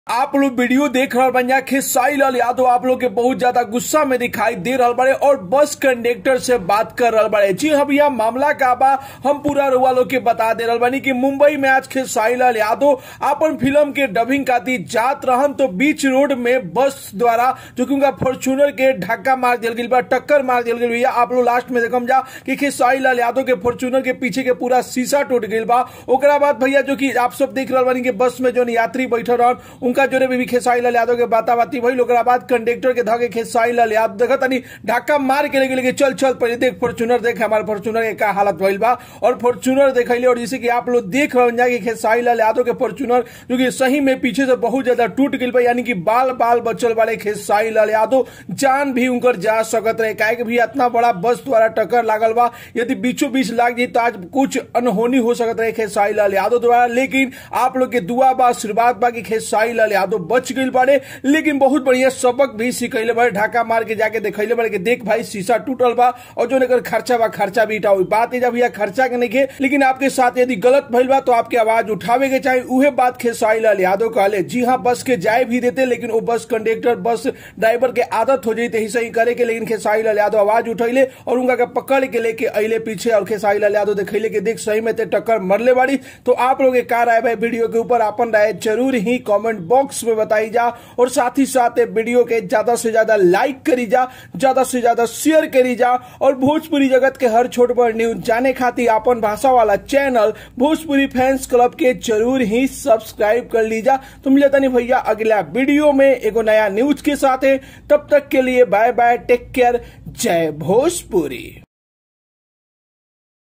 आप लोग वीडियो देख रहे बन खेसाई लाल यादव आप लोग के बहुत ज्यादा गुस्सा में दिखाई दे रहा बड़े और बस कंडक्टर से बात कर रहा बड़े जी हाँ भैया मामला का बा हम पूरा रुआ लोग के बता दे रहा बानी कि मुंबई में आज खेसाई लाल यादव अपन फिल्म के डबिंग खाती जात रहन तो बीच रोड में बस द्वारा जो कि उनका फॉर्चूनर के धक्का मार दिया गई बा टक्कर मार दिया गई भैया आप लोग लास्ट में देखम जा कि खेसाई लाल यादव के फॉर्चूनर के पीछे के पूरा शीशा टूट गई बा ओकरा बाद भैया जो कि आप सब देख रहा बानी कि बस में जो यात्री बैठल रहन उनका जोरे भी खेसाई लाल यादव के बाता बाती भइल ओकरा बाद कंडक्टर के धके खेसाई लाल यादव देखा तनी ढाका मार के लेके लेके चल चल पहले देख फॉर्चूनर देख हमारे फॉर्चूनर के का हालत भइल बा और फॉर्चूनर देखैले और जैसे कि आप लोग देख रहे हैं कि खेसाई लाल यादव के फॉर्चूनर जो कि सही में पीछे से बहुत ज्यादा टूट गई बा यानी कि बाल बाल बचल वाले खेसाई लाल यादव जान भी उनकर जा सकत रहे काहे कि भी इतना बड़ा बस द्वारा टक्कर लागल बा यदि बीचों बीच लाग जाई तो आज कुछ अनहोनी हो सकत रहे खेसाई लाल यादव द्वारा लेकिन आप लोग के दुआ बा आशीर्वाद बा कि खेसाई लाल यादव बच गई बाड़े लेकिन बहुत बढ़िया सबक भी सिखैले बाड़े ढाका मार के जाके देखैले बाड़े कि देख भाई शीशा टूटल बा और जो एकर खर्चा बा खर्चा भी उठाओ बात है भैया खर्चा के नहीं लेकिन आपके साथ यदि गलत भइल बा तो आपके आवाज उठावे के चाहिए उहे बात खेसाई लाल यादव कहले जी हाँ बस के जाए भी देते लेकिन वो बस कंडक्टर बस ड्राइवर के आदत हो जाती सही करे के लेकिन खेसाई लाल यादव आवाज उठैले और उनका के पकड़ के लेके अले पीछे और खेसाई लाल यादव देखैले के देख सही में ते टक्कर मरले बाड़ी तो आप लोग का राय भाई वीडियो के ऊपर अपन राय जरूर ही कमेंट बॉक्स में बताई जा और साथ ही साथ वीडियो के ज्यादा से ज्यादा लाइक करी जा ज्यादा से ज्यादा शेयर करी जा और भोजपुरी जगत के हर छोट बड़ न्यूज जाने खातिर अपन भाषा वाला चैनल भोजपुरी फैंस क्लब के जरूर ही सब्सक्राइब कर लीजा तो मिले तनी भैया अगला वीडियो में एगो नया न्यूज के साथ तब तक के लिए बाय बाय टेक केयर जय भोजपुरी